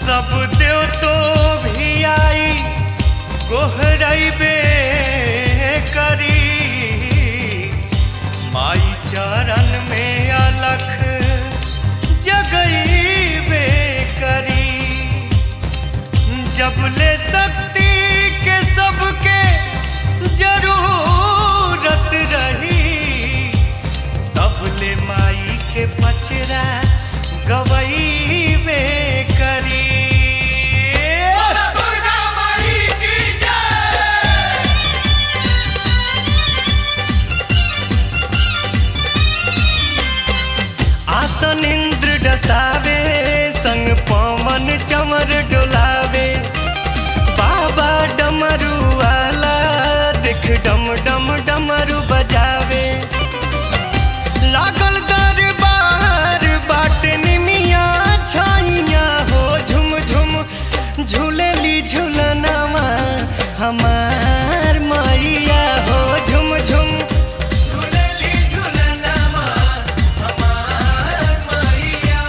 सब देव तो भी आई गोहरबे करी माई चरण में अलख जगईबे करी जब ले शक्ति के सबके जरूरत रही तब ले माई के पचरा गवईबे करी आसन इंद्र डसावे संग पवन चमर डोलावे बाबा डमरू वाला देख डम डम डमरू बजावे लागल दरबार बाट निमिया छाइया हो झुम झुम झूलेली झूलनामा हमार मैया हो झुम झुम झूलेली झूलनामा हमार मैया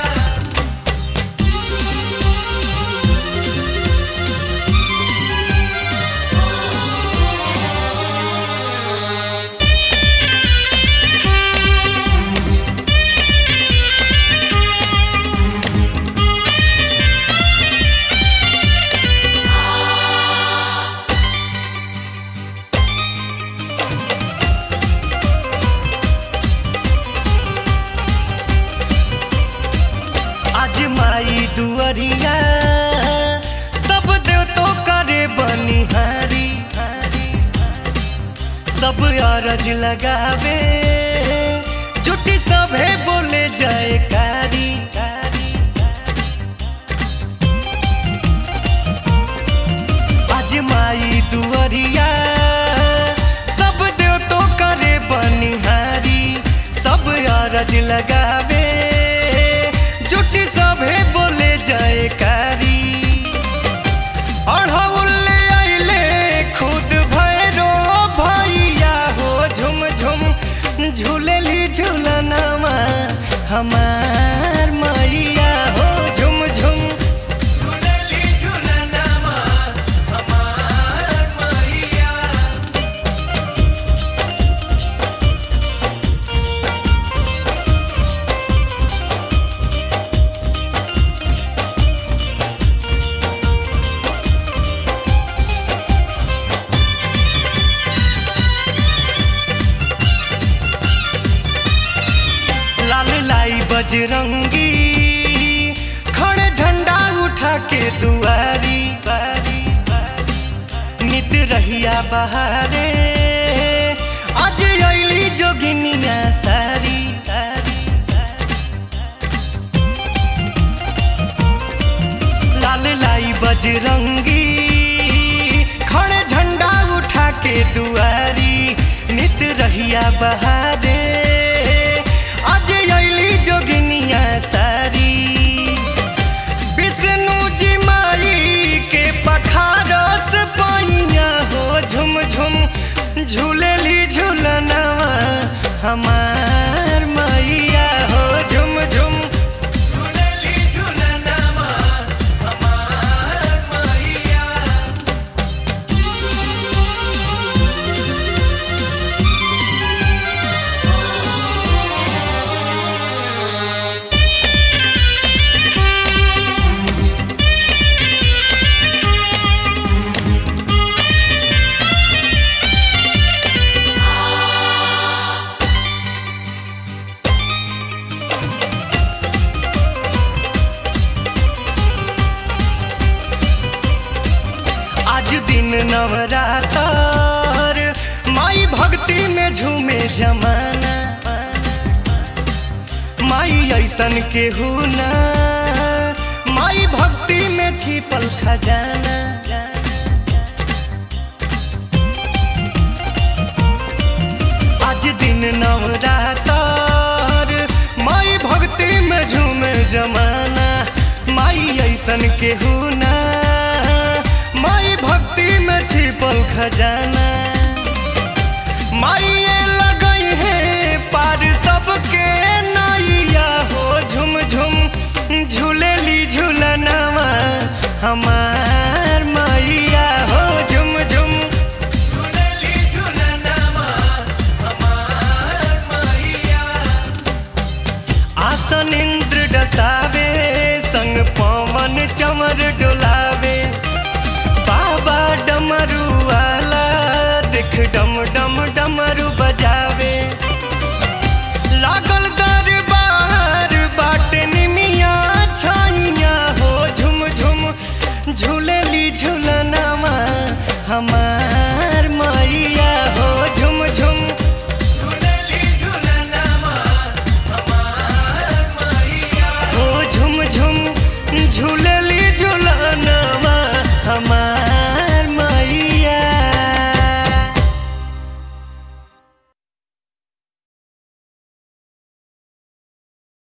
आज माई दुअरिया सब देव तो करे बनिहारी सब अरज लगावे जुटी सभे बोले जयकारी आज माई दुअरिया सब देव तो करे बनिहारी सब अरज लगावे जुटी सभे बोले जयकारी अढ़ौले अइले खुद भैरो भैया हो झुम झुम झूलेली झूलनामा हमार मैया हो झुम झुम झूलेली झूलनामा हमार मैया लाल लाई बजरंगी खड़े झंडा उठा के दुआरी बारी नित रहिया बहारे आज अइली जोगिनिया सारी लाल लाई बजरंगी खड़े झंडा उठा के दुआरी नित रहिया बहारे आज अइली जोगिनिया सारी विष्णु जी माई के पखारस पैया हो झुम झुम झूलेली झूलनवा हमार मैया हो झुम झुम झूलेली झूलनवा हमार मैया आज दिन नवरातर माई भक्ति में झूमे जमाना माई ऐसन के ना माई भक्ति में छिपल खजाना आज दिन नवरातर माई भक्ति में झूमे जमाना माई ऐसन के ना माई भक्ति में छिपल खजाना माई लगई है पार सबके नैया हो झुम झुम झूलेली झूलनवा हमार मैया हो झुम झुम झूलली झूलनामा हमार मैया आसन इंद्र डसावे संग पवन चमर डोलावे बाबा डमरू वाला देख डम डम डमरू बजावे लागल दरबार बाटे निमिया छाइया हो झुम झुम झूलेली झूलनामा हमार